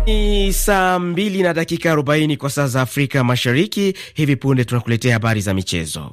Ni saa mbili na dakika arobaini kwa saa za Afrika Mashariki. Hivi punde tunakuletea habari za michezo.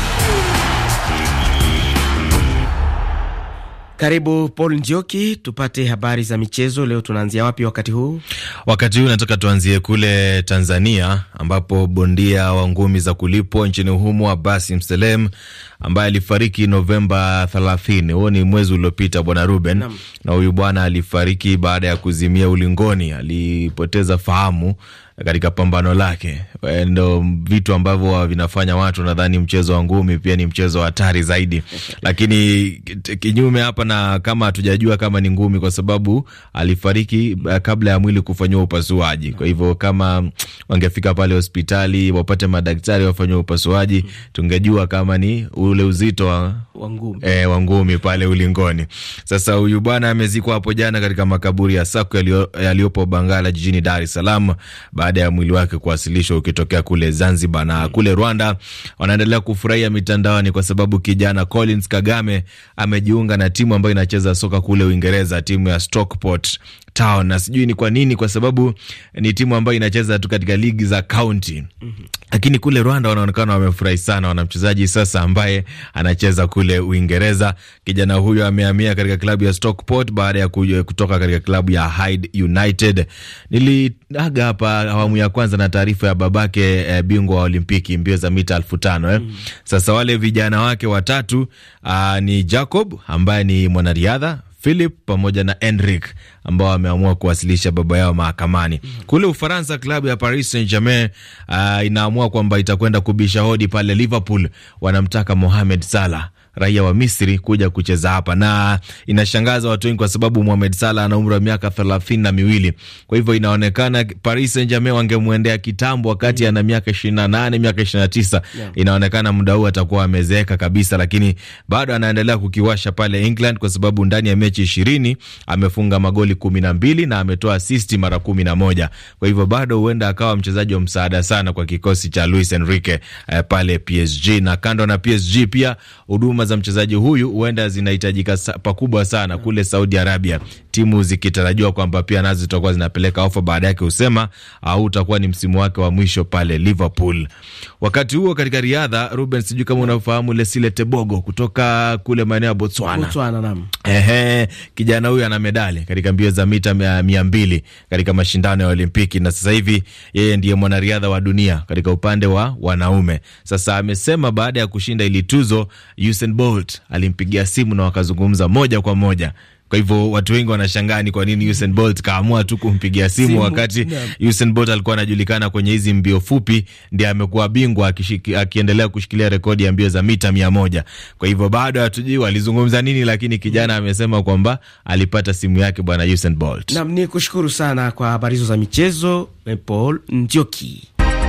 Karibu Paul Njoki, tupate habari za michezo leo. Tunaanzia wapi wakati huu? Wakati huu nataka tuanzie kule Tanzania, ambapo bondia wa ngumi za kulipwa nchini humo Abasi Mselem ambaye alifariki Novemba 30, huo ni mwezi uliopita, bwana Ruben Nam. na huyu bwana alifariki baada ya kuzimia ulingoni, alipoteza fahamu katika pambano lake. Ndo vitu ambavyo vinafanya watu nadhani mchezo wa ngumi pia ni mchezo wa hatari zaidi, lakini kinyume hapa, na kama hatujajua kama ni ngumi, kwa sababu alifariki kabla ya mwili kufanyiwa upasuaji. Kwa hivyo kama wangefika pale hospitali wapate madaktari wafanyiwa upasuaji, tungejua kama ni ule uzito wa e, wa ngumi pale ulingoni. Sasa huyu bwana amezikwa hapo jana katika makaburi ya Sako yaliyopo Bangala jijini Dar es Salaam baada ya mwili wake kuwasilishwa ukitokea kule Zanzibar. Na kule Rwanda wanaendelea kufurahia mitandaoni kwa sababu kijana Collins Kagame amejiunga na timu ambayo inacheza soka kule Uingereza, timu ya Stockport Town na sijui ni kwa nini, kwa sababu ni timu ambayo inacheza tu katika ligi za kaunti mm -hmm. Lakini kule Rwanda wanaonekana wamefurahi sana, wana mchezaji sasa ambaye anacheza kule Uingereza. Kijana huyo amehamia katika klabu ya Stockport baada ya kutoka katika klabu ya Hyde United. Niliaga hapa awamu ya kwanza na taarifa ya babake eh, bingwa wa Olimpiki mbio za mita elfu tano eh. mm -hmm. Sasa wale vijana wake watatu aa, ni Jacob ambaye ni mwanariadha Philip pamoja na Enric ambao wameamua kuwasilisha baba yao mahakamani. Kule Ufaransa, klabu ya Paris Saint-Germain uh, inaamua kwamba itakwenda kubisha hodi pale Liverpool, wanamtaka Mohamed Salah raia wa Misri kuja kucheza hapa, na inashangaza watu wengi kwa sababu Mohamed Salah ana umri wa miaka thelathini na miwili. Kwa hivyo inaonekana Paris Saint-Germain wangemwendea kitambo wakati mm. ana miaka ishirini na nane miaka ishirini na tisa yeah. Inaonekana muda huu atakuwa amezeeka kabisa, lakini bado anaendelea kukiwasha pale England kwa sababu ndani ya mechi ishirini amefunga magoli kumi na mbili na ametoa asisti mara kumi na moja. Kwa hivyo bado huenda akawa mchezaji wa msaada sana kwa kikosi cha Luis Enrique eh, pale PSG. Na kando na PSG pia huduma za mchezaji huyu huenda zinahitajika pakubwa sana kule Saudi Arabia, timu zikitarajiwa kwamba pia nazo zitakuwa zinapeleka ofa baada yake, husema au utakuwa ni msimu wake wa mwisho pale Liverpool. Wakati huo katika riadha, Ruben, sijui kama unafahamu Lesile Tebogo kutoka kule maeneo ya Botswana. Botswana, naam. Ehe, kijana huyu ana medali katika mbio za mita mia mbili katika mashindano ya Olimpiki na sasa hivi yeye ndiye mwanariadha wa dunia katika upande wa wanaume. Sasa amesema baada ya kushinda ili tuzo Usain Bolt alimpigia simu na wakazungumza moja kwa moja. Kwa hivyo watu wengi wanashangaa ni kwa nini Usain Bolt kaamua tu kumpigia simu, simu wakati yeah. Usain Bolt alikuwa anajulikana kwenye hizi mbio fupi, ndiye amekuwa bingwa akiendelea kushikilia rekodi ya mbio za mita mia moja. Kwa hivyo bado hatujui walizungumza nini, lakini kijana amesema kwamba alipata simu yake bwana Usain Bolt. Nam ni kushukuru sana kwa habari hizo za michezo, Paul Njoki.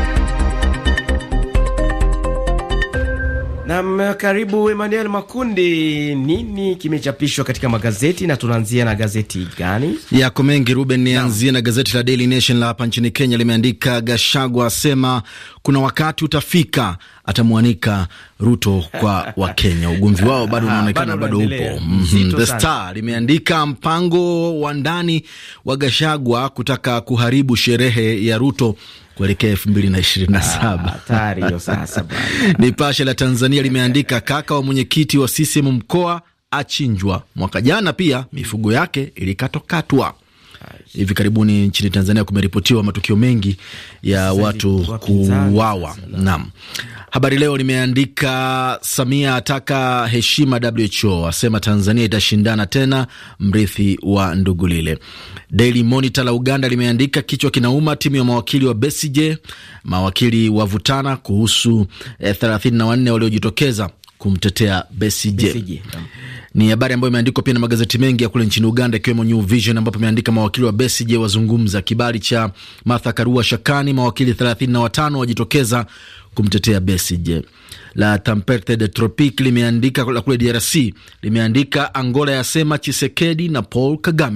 Nam, karibu Emmanuel Makundi. Nini kimechapishwa katika magazeti na tunaanzia na gazeti gani? Yako mengi Ruben, nianzie na gazeti la Daily Nation la hapa nchini Kenya. Limeandika Gashagwa asema kuna wakati utafika atamwanika Ruto kwa Wakenya. Ugomvi wao bado unaonekana bado upo. mm -hmm. The Star limeandika mpango wa ndani wa Gashagwa kutaka kuharibu sherehe ya Ruto kuelekea elfu mbili na ishirini na saba. Nipashe la Tanzania limeandika kaka wa mwenyekiti wa CCM mkoa achinjwa. Mwaka jana pia mifugo yake ilikatwakatwa. Hivi karibuni nchini Tanzania kumeripotiwa matukio mengi ya watu kuuawa. Naam. Habari Leo limeandika Samia ataka heshima WHO, asema Tanzania itashindana tena, mrithi wa Ndugulile. Daily Monitor la Uganda limeandika kichwa kinauma, timu ya mawakili wa Besigye, mawakili wavutana kuhusu eh, 34 waliojitokeza kumtetea Besigye. Ni habari ambayo imeandikwa pia na magazeti mengi ya kule nchini Uganda, ikiwemo New Vision ambapo imeandika mawakili wa Besigye wazungumza, kibali cha Martha Karua shakani, mawakili 35 wajitokeza kumtetea Besigye. La Tempete de Tropique limeandika la kule DRC limeandika Angola yasema Chisekedi na Paul Kagame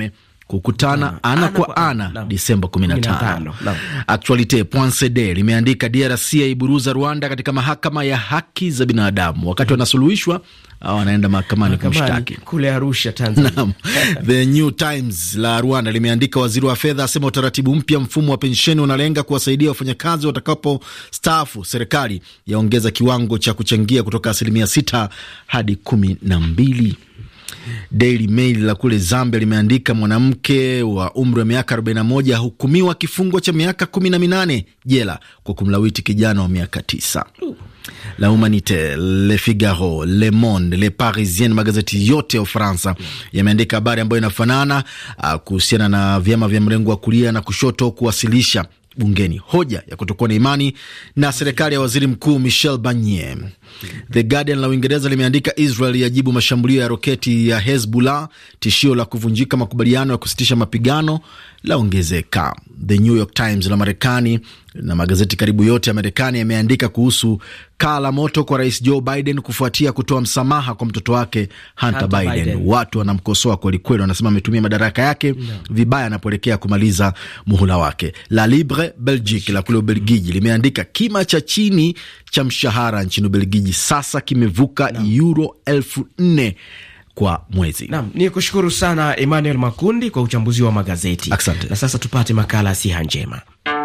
kukutana ana, ana kwa ana, ana Disemba 15. Actualite CD limeandika DRC yaiburuza Rwanda katika mahakama ya haki za binadamu wakati wanasuluhishwa wanaenda mahakamani kumshtaki kule Arusha, Tanzania. The New Times la Rwanda limeandika waziri wa fedha asema utaratibu mpya mfumo wa pensheni unalenga kuwasaidia wafanyakazi watakapo staafu. Serikali yaongeza kiwango cha kuchangia kutoka asilimia sita hadi kumi na mbili. Daily Mail la kule Zambia limeandika mwanamke wa umri wa miaka 41 ahukumiwa kifungo cha miaka kumi na minane jela kwa kumlawiti kijana wa miaka tisa. La Humanite, Le Figaro, Le Monde, Le Parisien, magazeti yote ya Ufaransa yameandika habari ambayo inafanana kuhusiana na vyama vya mrengo wa kulia na kushoto kuwasilisha bungeni hoja ya kutokuwa na imani na serikali ya waziri mkuu Michel Barnier. The Guardian la Uingereza limeandika Israel yajibu mashambulio ya roketi ya Hezbollah, tishio la kuvunjika makubaliano ya kusitisha mapigano laongezeka. The New York Times la Marekani na magazeti karibu yote ya Marekani yameandika kuhusu kaa la moto kwa rais Joe Biden kufuatia kutoa msamaha kwa mtoto wake Hunter, Hunter Biden. Biden. Watu wanamkosoa kwelikweli, wanasema ametumia madaraka yake no. vibaya anapoelekea kumaliza muhula wake. La Libre Belgique la kule Ubelgiji limeandika kima cha chini cha mshahara nchini Ubelgiji sasa kimevuka no. euro elfu nne kwa mwezi. Naam, ni kushukuru sana Emmanuel Makundi kwa uchambuzi wa magazeti. Asante. Na sasa tupate makala siha njema.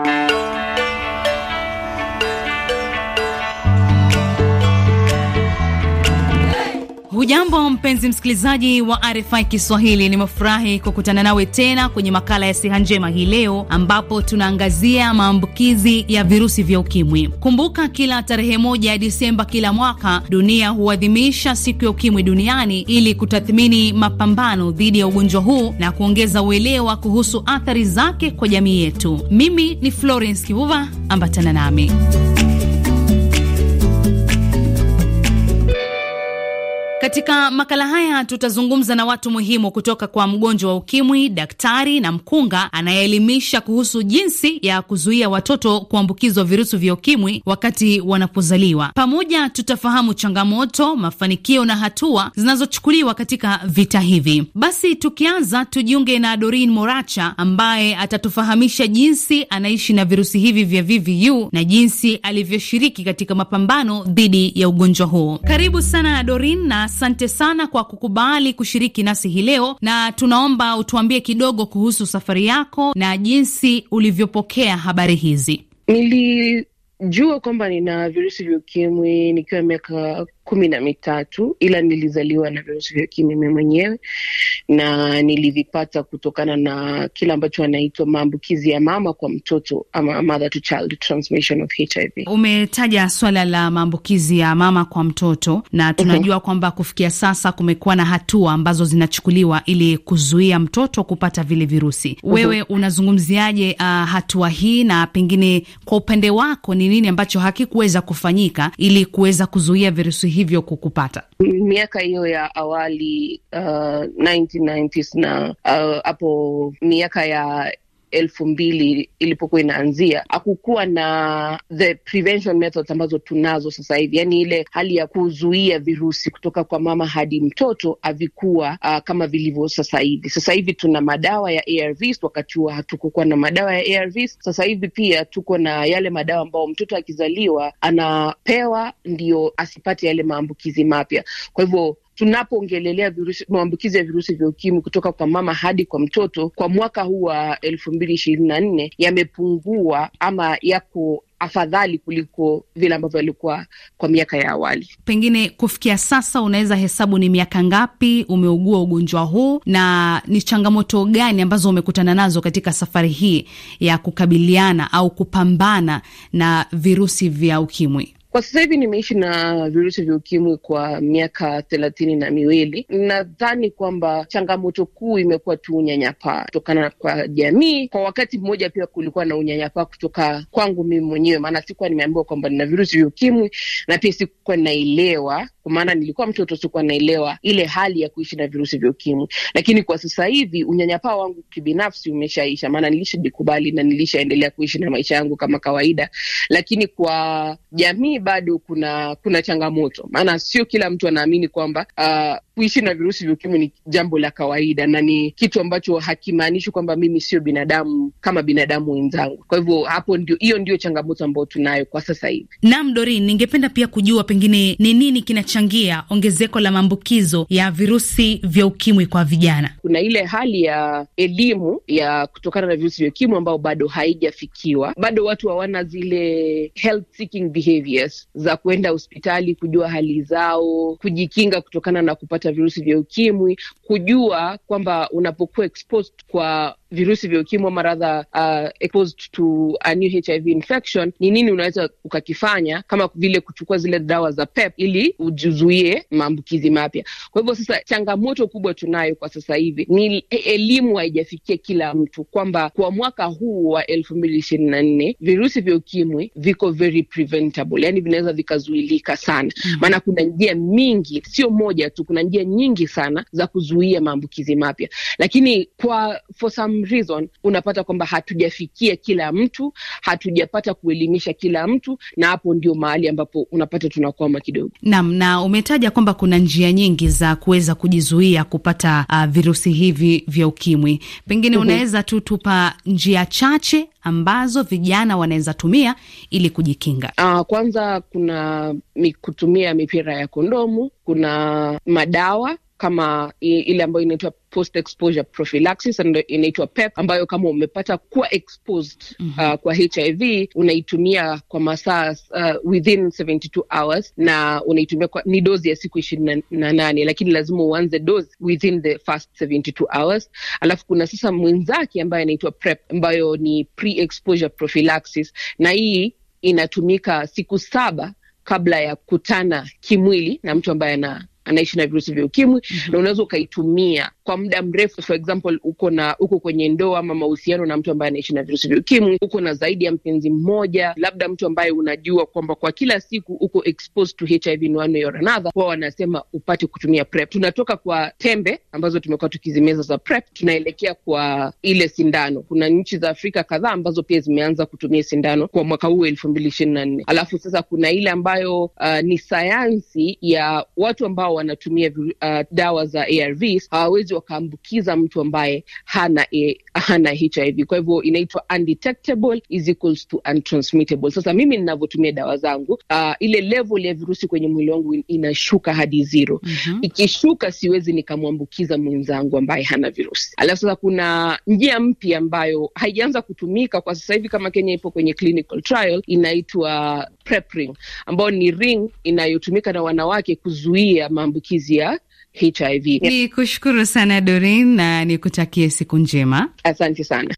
Hujambo mpenzi msikilizaji wa RFI Kiswahili, nimefurahi kukutana nawe tena kwenye makala ya siha njema hii leo, ambapo tunaangazia maambukizi ya virusi vya ukimwi. Kumbuka, kila tarehe moja ya Disemba kila mwaka dunia huadhimisha siku ya ukimwi duniani ili kutathmini mapambano dhidi ya ugonjwa huu na kuongeza uelewa kuhusu athari zake kwa jamii yetu. Mimi ni Florence Kivuva, ambatana nami. Katika makala haya tutazungumza na watu muhimu kutoka kwa mgonjwa wa ukimwi, daktari na mkunga anayeelimisha kuhusu jinsi ya kuzuia watoto kuambukizwa virusi vya ukimwi wakati wanapozaliwa. Pamoja tutafahamu changamoto, mafanikio na hatua zinazochukuliwa katika vita hivi. Basi tukianza, tujiunge na Dorin Moracha ambaye atatufahamisha jinsi anaishi na virusi hivi vya VVU na jinsi alivyoshiriki katika mapambano dhidi ya ugonjwa huo. Karibu sana Dorin na asante sana kwa kukubali kushiriki nasi hii leo, na tunaomba utuambie kidogo kuhusu safari yako na jinsi ulivyopokea habari hizi. Nilijua kwamba nina virusi vya ukimwi nikiwa miaka kumi na mitatu ila nilizaliwa na virusi vya ukimwi mimi mwenyewe na nilivipata kutokana na kile ambacho anaitwa maambukizi ya mama kwa mtoto ama mother to child transmission of HIV. Umetaja swala la maambukizi ya mama kwa mtoto na tunajua uh -huh. kwamba kufikia sasa kumekuwa na hatua ambazo zinachukuliwa ili kuzuia mtoto kupata vile virusi. uh -huh. Wewe unazungumziaje uh, hatua hii na pengine kwa upande wako ni nini ambacho hakikuweza kufanyika ili kuweza kuzuia virusi hivyo kukupata? Miaka hiyo ya awali uh, 1990s na hapo uh, miaka ya elfu mbili ilipokuwa inaanzia, hakukuwa na the prevention methods ambazo tunazo sasa hivi, yaani ile hali ya kuzuia virusi kutoka kwa mama hadi mtoto havikuwa uh, kama vilivyo sasa hivi. Sasa hivi tuna madawa ya ARVs, wakati huo hatukukuwa na madawa ya ARVs. Sasa hivi pia tuko na yale madawa ambayo mtoto akizaliwa anapewa ndio asipate yale maambukizi mapya, kwa hivyo tunapoongelelea virusi maambukizi ya virusi vya ukimwi kutoka kwa mama hadi kwa mtoto kwa mwaka huu wa elfu mbili ishirini na nne yamepungua ama yako afadhali kuliko vile ambavyo alikuwa kwa miaka ya awali. Pengine kufikia sasa, unaweza hesabu ni miaka ngapi umeugua ugonjwa huu na ni changamoto gani ambazo umekutana nazo katika safari hii ya kukabiliana au kupambana na virusi vya ukimwi? Kwa sasa hivi nimeishi na virusi vya ukimwi kwa miaka thelathini na miwili. Nadhani kwamba changamoto kuu imekuwa tu unyanyapaa kutokana kwa jamii. Kwa wakati mmoja pia kulikuwa na unyanyapaa kutoka kwangu mimi mwenyewe, maana sikuwa nimeambiwa kwamba nina virusi vya ukimwi na pia sikuwa naelewa kwa maana nilikuwa mtoto, sikuwa naelewa ile hali ya kuishi na virusi vya ukimwi. Lakini kwa sasa hivi unyanyapaa wangu kibinafsi umeshaisha, maana nilishajikubali na nilishaendelea kuishi na maisha yangu kama kawaida. Lakini kwa jamii bado kuna kuna changamoto, maana sio kila mtu anaamini kwamba uh, kuishi na virusi vya ukimwi ni jambo la kawaida na ni kitu ambacho hakimaanishi kwamba mimi sio binadamu kama binadamu wenzangu. Kwa hivyo hapo ndio, hiyo ndio changamoto ambayo tunayo kwa sasa hivi. Naam, Dorin, ningependa pia kujua pengine ni nini kinachangia ongezeko la maambukizo ya virusi vya ukimwi kwa vijana. Kuna ile hali ya elimu ya kutokana na virusi vya ukimwi ambao bado haijafikiwa, bado watu hawana zile health seeking behaviors za kuenda hospitali kujua hali zao, kujikinga kutokana na kupata virusi vya ukimwi, kujua kwamba unapokuwa exposed kwa virusi vya ukimwi ama radha uh, exposed to a new HIV infection, ni nini unaweza ukakifanya, kama vile kuchukua zile dawa za PEP ili ujizuie maambukizi mapya. Kwa hivyo sasa, changamoto kubwa tunayo kwa sasa hivi ni elimu haijafikia kila mtu, kwamba kwa mwaka huu wa elfu mbili ishirini na nne virusi vya ukimwi viko very preventable, yani vinaweza vikazuilika sana maana, mm -hmm. kuna njia mingi, sio moja tu, kuna njia nyingi sana za kuzuia maambukizi mapya, lakini kwa for some reason unapata kwamba hatujafikia kila mtu, hatujapata kuelimisha kila mtu, na hapo ndio mahali ambapo unapata tunakwama kidogo. Naam, na umetaja kwamba kuna njia nyingi za kuweza kujizuia kupata uh, virusi hivi vya ukimwi, pengine mm -hmm. unaweza tu tupa njia chache ambazo vijana wanaweza tumia ili kujikinga? Uh, kwanza kuna mi, kutumia mipira ya kondomu, kuna madawa kama ile ambayo inaitwa post exposure prophylaxis inaitwa PEP, ambayo kama umepata kuwa exposed mm -hmm. uh, kwa HIV unaitumia kwa masaa uh, within 72 hours na unaitumia kwa, ni dozi ya siku ishirini na nane, lakini lazima uanze dozi within the first 72 hours. Alafu kuna sasa mwenzake ambayo inaitwa PrEP ambayo ni pre exposure prophylaxis, na hii inatumika siku saba kabla ya kutana kimwili na mtu ambaye ana anaishi na virusi vya ukimwi mm -hmm. na unaweza ukaitumia kwa muda mrefu. For example, uko na uko kwenye ndoa ama mahusiano na mtu ambaye anaishi na virusi vya ukimwi, uko na zaidi ya mpenzi mmoja, labda mtu ambaye unajua kwamba kwa kila siku uko exposed to HIV in one way or another, wao wanasema upate kutumia PrEP. Tunatoka kwa tembe ambazo tumekuwa tukizimeza za PrEP, tunaelekea kwa ile sindano. Kuna nchi za Afrika kadhaa ambazo pia zimeanza kutumia sindano kwa mwaka huu elfu mbili ishirini na nne. Alafu sasa kuna ile ambayo uh, ni sayansi ya watu ambao wanatumia uh, dawa za ARVs hawawezi wakaambukiza mtu ambaye hana e, hana HIV. Kwa hivyo inaitwa undetectable is equals to untransmittable. Sasa mimi ninavyotumia dawa zangu uh, ile level ya virusi kwenye mwili wangu inashuka hadi zero. mm -hmm. Ikishuka siwezi nikamwambukiza mwenzangu ambaye hana virusi. Alafu sasa kuna njia mpya ambayo haijaanza kutumika kwa sasa hivi, kama Kenya ipo kwenye clinical trial, inaitwa PrEP ring, ambayo ni ring inayotumika na wanawake kuzuia maambukizi ya HIV. Ni kushukuru sana Dorin na nikutakie siku njema. Asante sana.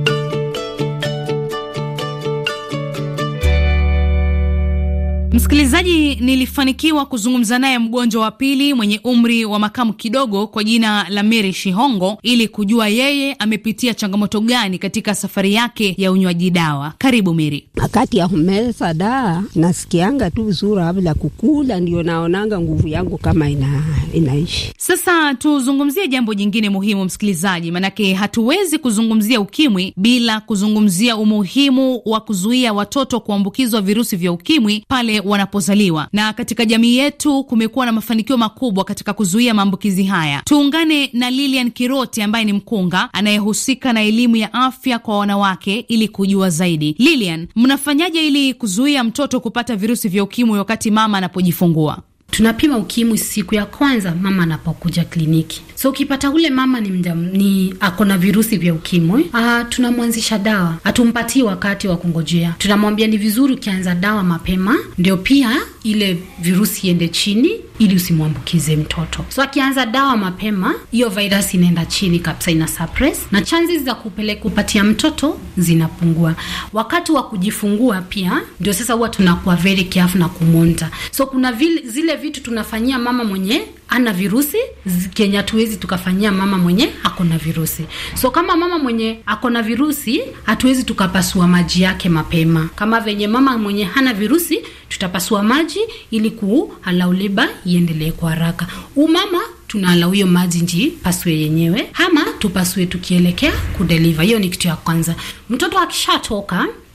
Msikilizaji, nilifanikiwa kuzungumza naye mgonjwa wa pili mwenye umri wa makamu kidogo kwa jina la Mary Shihongo ili kujua yeye amepitia changamoto gani katika safari yake ya unywaji dawa. Karibu Mary. Wakati ya kumeza dawa nasikianga tu vizuri, kabla kukula ndio naonanga nguvu yangu kama ina, inaishi. Sasa tuzungumzie jambo jingine muhimu msikilizaji, manake hatuwezi kuzungumzia ukimwi bila kuzungumzia umuhimu wa kuzuia watoto kuambukizwa virusi vya ukimwi pale wanapozaliwa na katika jamii yetu kumekuwa na mafanikio makubwa katika kuzuia maambukizi haya. Tuungane na Lilian Kiroti ambaye ni mkunga anayehusika na elimu ya afya kwa wanawake ili kujua zaidi. Lilian, mnafanyaje ili kuzuia mtoto kupata virusi vya ukimwi wakati mama anapojifungua? Tunapima ukimwi siku ya kwanza mama anapokuja kliniki. So ukipata ule mama ni mjam, ni ako na virusi vya ukimwi, uh, tunamwanzisha dawa, hatumpatii wakati wa kungojea. Tunamwambia ni vizuri ukianza dawa mapema, ndio pia ile virusi iende chini ili usimwambukize mtoto. So akianza dawa mapema, hiyo virus inaenda chini kabisa, ina suppress na chances za kupeleka kupatia mtoto zinapungua. Wakati wa kujifungua pia ndio sasa huwa tunakuwa very careful na kumonta. So kuna vile, zile vitu tunafanyia mama mwenye ana virusi Kenya hatuwezi tukafanyia mama mwenye ako na virusi. So kama mama mwenye ako na virusi hatuwezi tukapasua maji yake mapema. Kama venye mama mwenye hana virusi tutapasua maji ili kualau leba iendelee kwa haraka. Umama tunaalau hiyo maji nji pasue yenyewe, ama tupasue tukielekea kudeliva. Hiyo ni kitu ya kwanza. Mtoto akishatoka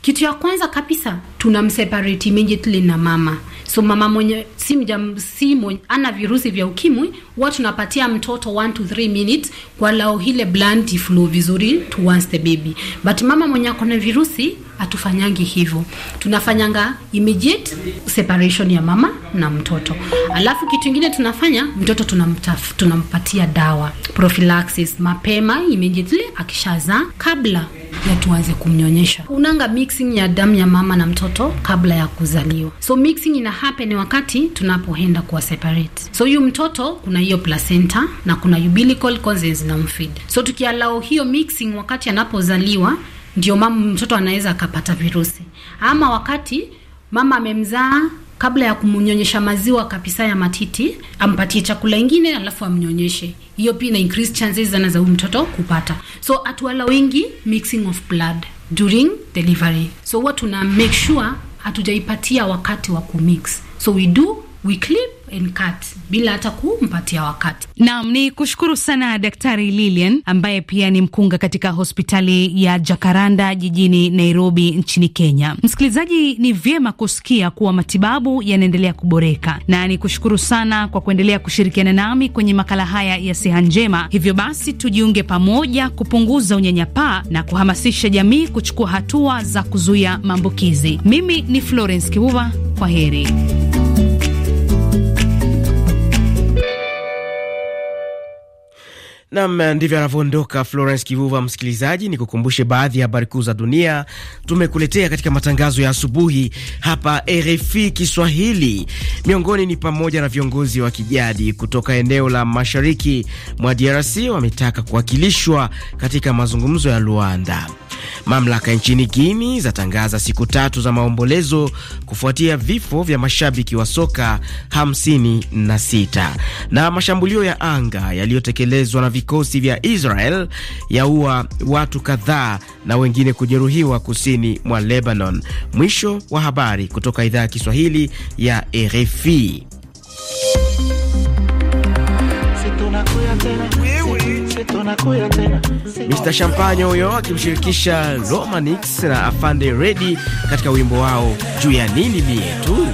kitu ya kwanza kabisa tunamseparate immediately na mama so mama mwenye si mjam, si mwenye, ana virusi vya ukimwi huwa tunapatia mtoto 1 to 3 minutes kwa lao ile blood iflow vizuri towards the baby but mama mwenye ako na virusi hatufanyangi hivyo tunafanyanga immediate separation ya mama na mtoto alafu kitu ingine tunafanya mtoto tunamtaf, tunampatia dawa prophylaxis mapema immediately akishazaa kabla ya tuanze kumnyonyesha unanga mixing ya damu ya mama na mtoto kabla ya kuzaliwa so mixing ina happen wakati tunapoenda kuwa separate so huyu mtoto kuna hiyo placenta na kuna umbilical consents na mfeed so tukialao hiyo mixing wakati anapozaliwa ndio mama mtoto anaweza akapata virusi ama wakati mama amemzaa kabla ya kumnyonyesha maziwa kabisa ya matiti ampatie chakula ingine alafu amnyonyeshe hiyo pia ina increase chances sana za huyu mtoto kupata so atuala wengi mixing of blood during delivery so huwa tuna make sure hatujaipatia wakati wa kumix so we do we clip and cut bila hata kumpatia wakati. Naam, ni kushukuru sana Daktari Lilian ambaye pia ni mkunga katika hospitali ya Jakaranda jijini Nairobi nchini Kenya. Msikilizaji, ni vyema kusikia kuwa matibabu yanaendelea kuboreka, na ni kushukuru sana kwa kuendelea kushirikiana nami kwenye makala haya ya Siha Njema. Hivyo basi, tujiunge pamoja kupunguza unyanyapaa na kuhamasisha jamii kuchukua hatua za kuzuia maambukizi. Mimi ni Florence Kibuva, kwa heri. Nam, ndivyo anavyoondoka Florence Kivuva. Msikilizaji, ni kukumbushe baadhi ya habari kuu za dunia tumekuletea katika matangazo ya asubuhi hapa RFI Kiswahili. Miongoni ni pamoja na viongozi wa kijadi kutoka eneo la mashariki mwa DRC wametaka kuwakilishwa katika mazungumzo ya Luanda. Mamlaka nchini Guini zatangaza siku tatu za maombolezo kufuatia vifo vya mashabiki wa soka 56 na mashambulio ya anga yaliyotekelezwa na vikosi vya Israel yaua watu kadhaa na wengine kujeruhiwa kusini mwa Lebanon. Mwisho wa habari kutoka idhaa ya Kiswahili ya RFI. Mr Champagne huyo akimshirikisha Romanix na Afande Redi katika wimbo wao juu ya nini mie tu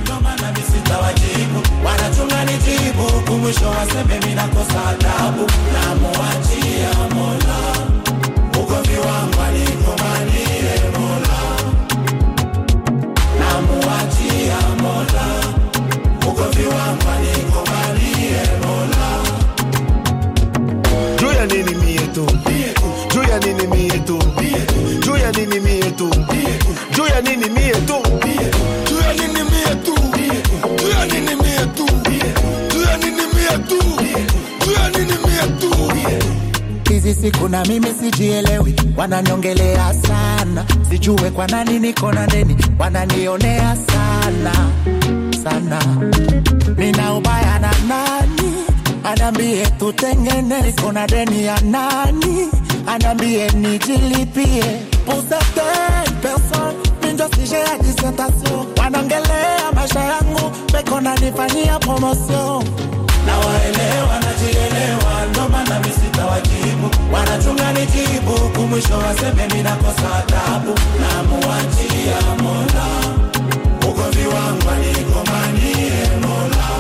siku na mimi sijielewi, wananiongelea sana, sijue kwa nani niko na deni, wananionea sana sana, nina ubaya na nani? Anambie tutengene, niko na deni ya nani? Anambie nijilipie pour certaines personnes minjo sije ya dissertation, wanaongelea maisha yangu, peko nanifanyia promotion na waelewa najielewa, ndo maana mimi sitawajibu, wanachunga nijibu, kumwisho waseme mimi nakosa adabu, na muachia Mola ugomvi wangu anikomanie Mola,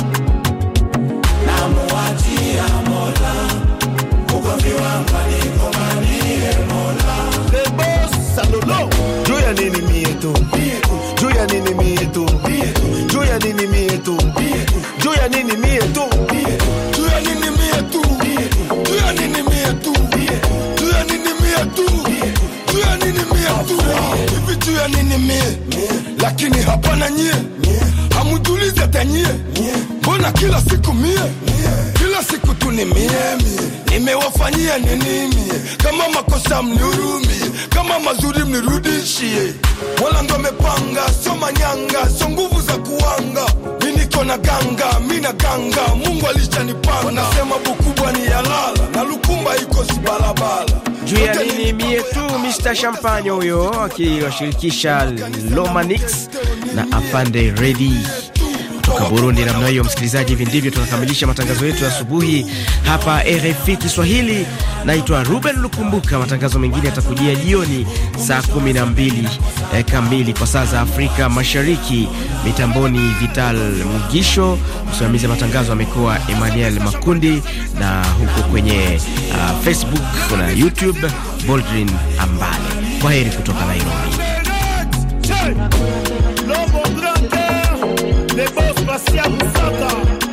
na muachia Mola ugomvi wangu anikomanie Mola. Salolo juu ya nini mie tu, juu ya nini mie tu, juu ya nini mie tu, juu ya nini mie tu, juu ya nini mie tu, juu ya nini mie tu, juu ya nini mie tu, juu ya nini mie tu, hivi juu ya nini mie, lakini hapana nyie, hamujulize hata nyie, mbona kila siku mie, kila siku tu ni mie mie, nimewafanyia nini mie, kama makosa mnihurumie, kama mazuri mnirudishie, wala ndo amepanga, sio manyanga, sio nguvu za kuanga mi niko na ganga, mi na ganga, Mungu alishanipanga. Wanasema bukubwa ni yalala na lukumba iko si barabara. juu ya nini mie tu. Mr Champagne huyo akiwashirikisha Lomanix na Afande Redi kutoka Burundi. Namna hiyo, msikilizaji, hivi ndivyo tunakamilisha matangazo yetu ya asubuhi hapa RFI Kiswahili. Naitwa Ruben Lukumbuka. Matangazo mengine yatakujia jioni saa 12 eh, kamili kwa saa za Afrika Mashariki. Mitamboni Vital Mugisho, msimamizi wa matangazo amekuwa Emmanuel Makundi, na huko kwenye uh, Facebook na YouTube Boldrin Ambale. Kwa heri kutoka Nairobi. L'homme au grand cœur, les boss Bastia Moussaka.